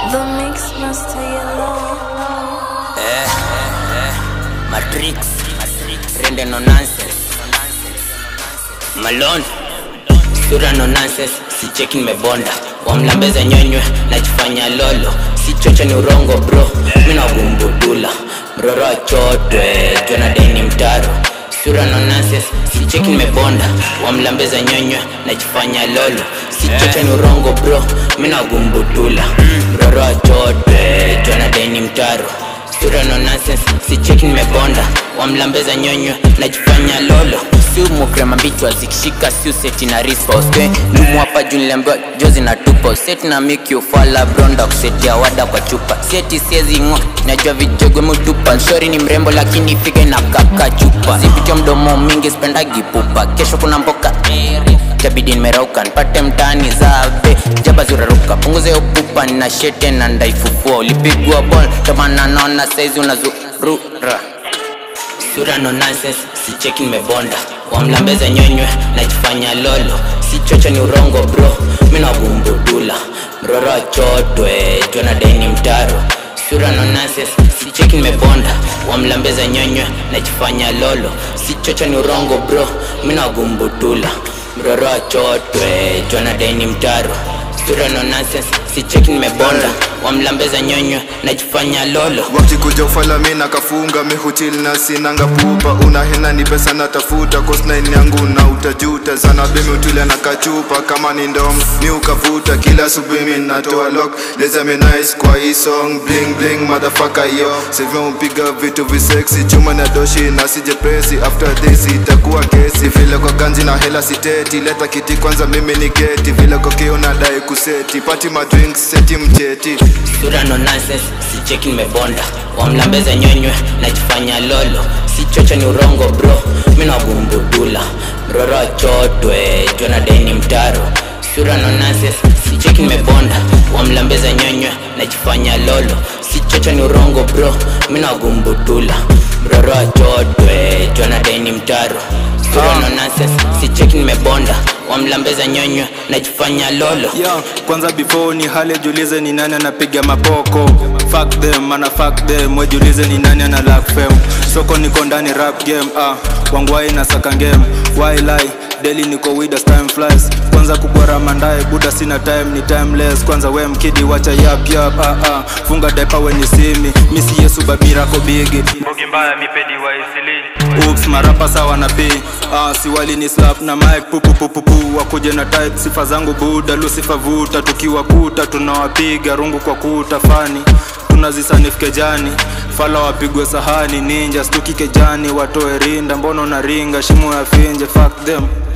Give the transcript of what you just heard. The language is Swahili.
The mix master yellow. Eh, eh, Matrix, Rende no nonsense. Malone, sura no nonsense, si cheki nimebonda. Wamlambeza nyonywe, najifanya lolo. Si chocha ni urongo bro, mina gumbudula. Mroro achotwe, jona deni mtaro. Sura no nonsense, si cheki nimebonda. Wamlambeza nyonywe, najifanya lolo. Si chocha ni urongo bro, mina gumbudula. Mroro achotwe, jona deni mtaro sura no nonsense si cheki nimebonda wamlambeza nyonywe najifanya lolo si umukrema mbichwa zikishika si useti na risposke lumu hapa juu niliambiwa jozi na tupo seti na miki ufala bronda kusetia wada kwa chupa seti siezi ng'o najua vijogwe mutupa shori ni mrembo lakini fika na kaka chupa sipitia mdomo mingi spendagi pupa kesho kuna mboka tabidi nimerauka nipate mtaani zabe jaba zuraruka punguze upupa na shete na ndaifufua ulipigwa bol tomana naona saizi unazurura sura no nonsense si cheki nimebonda wamlambeza nyonywe najifanya lolo si chocha ni urongo bro mina gumbudula mroro achotwe jona deni mtaro sura no nonsense si cheki nimebonda wamlambeza nyonywe najifanya lolo si chocha ni urongo bro mina gumbudula mroro achotwe jona deni mtaro sura no nonsense si cheki nimebonda wamlambeza nyonywe najifanya lolo wakikuja ufala mi nakafunga mihutil na sinanga pupa una hena ni pesa natafuta kosnain yangu na utajuta sana bemi utule na kachupa kama ni ndom mi ukavuta kila asubuhi mi natoa lock leza mi nice kwa hii song bling bling motherfucker yo sivyo mpiga vitu visexy chuma na doshi na sijepesi after this itakuwa kesi vile kwa ganzi na hela siteti leta kiti kwanza mimi ni geti vile kwa kio nadai kuseti pati madrinks seti mjeti sura no nonsense si cheki nimebonda wamlambeza nyonywe najifanya lolo si chocha ni urongo bro mina gumbudula mroro achotwe jona deni mtaro sura no nonsense si cheki nimebonda wamlambeza nyonywe najifanya lolo si chocha ni urongo bro mina gumbudula mroro achotwe jona deni mtaro sura no nonsense si cheki nimebonda wamlambeza nyonywe najifanya lolo Yo, kwanza before ni hale julize ni nani anapiga mapoko fuck them mana fuck them wejulize ni nani ana lack fame soko niko ndani rap game ah wangwai na saka game why lie daily niko with as time flies kwanza kubora mandae buda sina time ni timeless kwanza we mkidi wacha yap yap ah ah funga depa when you see me misi yesu babira ko bigi Bogi mbaya mipedi wa isili Oops, marapa sawa na p ah, si wali ni slap na mic pupupupupu wakuje na type sifa zangu buda lusifa vuta tukiwakuta tunawapiga rungu kwa kuta fani tunazisanifike jani fala wapigwe sahani ninja stuki kejani watoe rinda mbono na ringa shimo ya finje fuck them